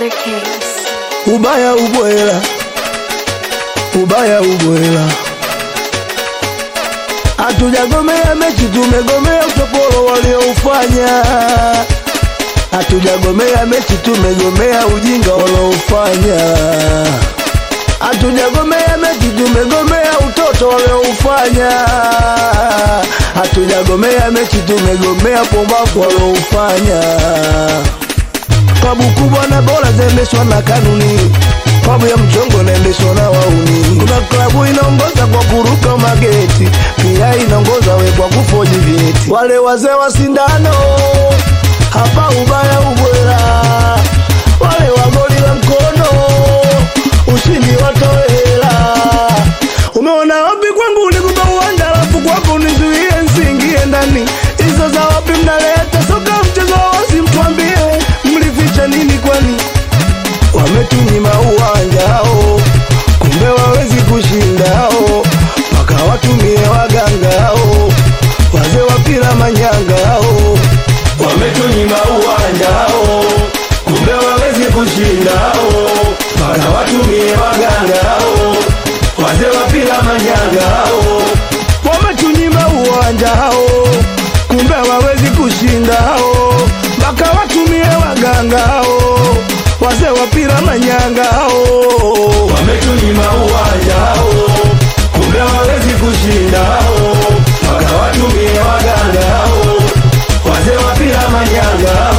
Other Kings. ubaya ubwela, ubaya ubwela. Hatujagomea mechi, tumegomea utopolo walioufanya. Hatujagomea mechi, tumegomea ujinga walioufanya. Hatujagomea mechi, tumegomea utoto walioufanya. Hatujagomea mechi, tumegomea pombafu walioufanya. Klabu kubwa na bora zaendeshwa na kanuni, klabu ya mchongo inaendeshwa na wauni. Kuna klabu inaongoza kwa kuruka mageti, pia inaongoza we kwa kufoji vyeti. Wale wazee wa sindano hapa ubaya ubwela, wale wagoli la mkono ushindi watoela. Umeona wapi kwangu nikupa uwanja, alafu kwako nizuie nsiingie ndani. Hizo za wapi mnaleta soka mchezo wa wazi, mtuambie mlificha nini kwani? Wametunyima uwanja hao, kumbe wawezi kushinda hao, mpaka watumie waganga hao, wazee wa pira manyanga hao. Wametunyima uwanja hao, kumbe wawezi kushinda hao, mpaka watumie waganga hao, wazee wa pira manyanga hao. Wametunyima uwanja hao, kumbe hawawezi kushinda hao, mpaka watumie waganga hao, wazee wa pira manyanga hao. Wametunyima uwanja hao, kumbe hawawezi kushinda hao, mpaka watumie waganga hao, wazee wa pira manyanga hao.